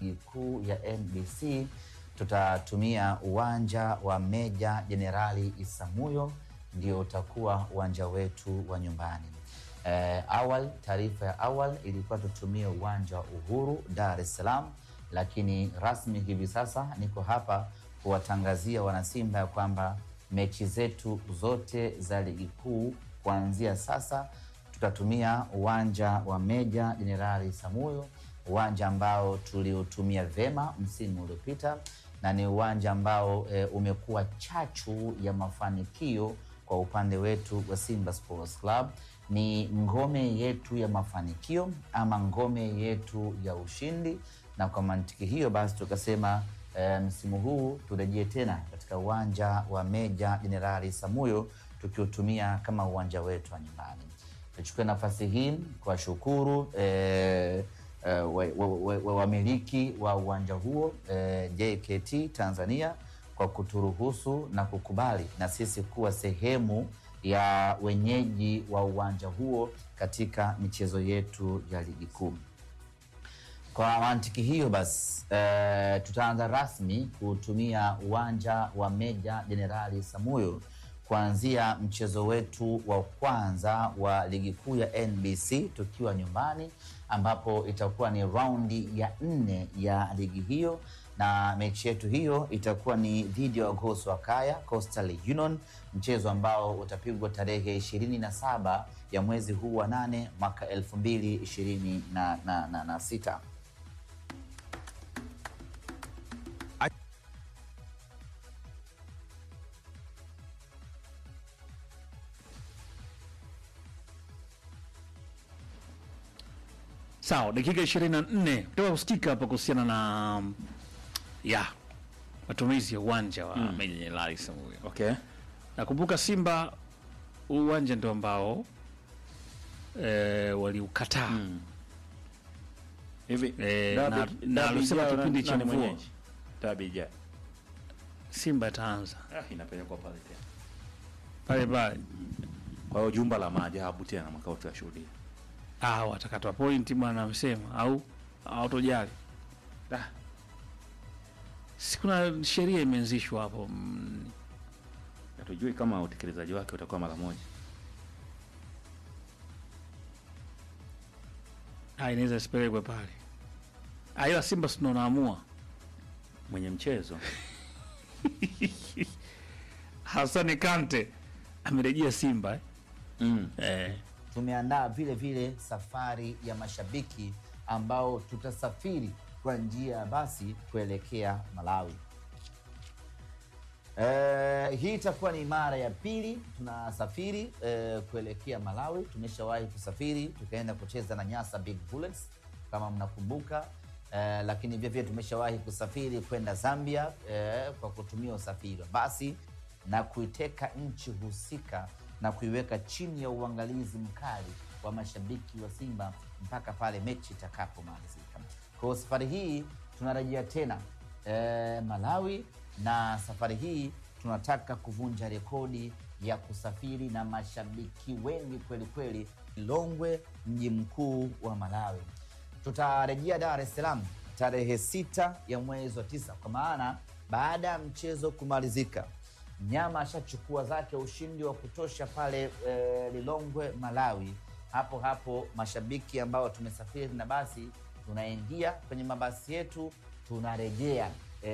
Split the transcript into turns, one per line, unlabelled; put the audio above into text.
ligi kuu ya NBC tutatumia uwanja wa Meja Jenerali Isamuyo, ndio utakuwa uwanja wetu wa nyumbani. Eh, awali taarifa ya awali ilikuwa tutumie uwanja wa Uhuru Dar es Salaam, lakini rasmi hivi sasa niko hapa kuwatangazia wanasimba ya kwamba mechi zetu zote za ligi kuu kuanzia sasa tutatumia uwanja wa Meja Jenerali Samuyo, uwanja ambao tuliutumia vema msimu uliopita na ni uwanja ambao e, umekuwa chachu ya mafanikio kwa upande wetu wa Simba Sports Club. Ni ngome yetu ya mafanikio ama ngome yetu ya ushindi, na kwa mantiki hiyo basi tukasema e, msimu huu turejee tena katika uwanja wa Meja Jenerali Samuyo tukiutumia kama uwanja wetu wa nyumbani. Nichukue nafasi hii kuwashukuru eh, eh, wamiliki wa, wa, wa, wa uwanja huo eh, JKT Tanzania kwa kuturuhusu na kukubali na sisi kuwa sehemu ya wenyeji wa uwanja huo katika michezo yetu ya ligi kuu. Kwa mantiki hiyo basi eh, tutaanza rasmi kutumia uwanja wa Meja Jenerali Samuyo kuanzia mchezo wetu wa kwanza wa ligi kuu ya NBC tukiwa nyumbani, ambapo itakuwa ni raundi ya nne ya ligi hiyo, na mechi yetu hiyo itakuwa ni dhidi ya Wagoso wa Kaya Coastal Union, mchezo ambao utapigwa tarehe ishirini na saba ya mwezi huu wa nane mwaka elfu mbili ishirini na, na, na, na sita.
Sawa, dakika 24 kutoka kusikika hapa kuhusiana na mm, ya matumizi ya uwanja wa mm. Meja Jenerali Samuyo.
Okay.
Nakumbuka Simba huu uwanja ndio ambao e, waliukataa
Mm. Hivi
Eh,
dabi-
na- na
dabi
alisema
ijayo
kipindi
na-
cha
nani
mvua.
mwenyeji? Dabi ijayo.
Simba itaanza
Ah, inapelekwa pale tena.
pale pale.
Kwa hiyo jumba la maajabu tena mwaka huu tutashuhudia.
Ah, watakatwa pointi bwana, amesema au hautojali.
Ah,
Si kuna sheria imeanzishwa hapo mm,
hatujui kama utekelezaji wake utakuwa mara moja.
ah, inaweza isipelekwe pale. Ah, ila Simba si ndio wanaamua.
Mwenye mchezo
Hasani Kante amerejea Simba eh?
mm.
Eh.
tumeandaa vile vile safari ya mashabiki ambao tutasafiri kwa njia ya basi kuelekea Malawi. Eh, hii itakuwa ni mara ya pili tunasafiri eh, kuelekea Malawi. Tumeshawahi kusafiri tukaenda kucheza na Nyasa Big Bullets kama mnakumbuka. Eh, lakini vile vile tumeshawahi kusafiri kwenda Zambia eh, kwa kutumia usafiri wa basi na kuiteka nchi husika na kuiweka chini ya uangalizi mkali wa mashabiki wa Simba mpaka pale mechi itakapomalizika. Kwa hiyo safari hii tunarejea tena e, Malawi, na safari hii tunataka kuvunja rekodi ya kusafiri na mashabiki wengi kweli kweli, Lilongwe, mji mkuu wa Malawi. Tutarejea Dar es Salaam tarehe sita ya mwezi wa tisa, kwa maana baada ya mchezo kumalizika mnyama ashachukua zake ushindi wa kutosha pale e, Lilongwe Malawi. Hapo hapo mashabiki ambao tumesafiri na basi tunaingia kwenye mabasi yetu tunarejea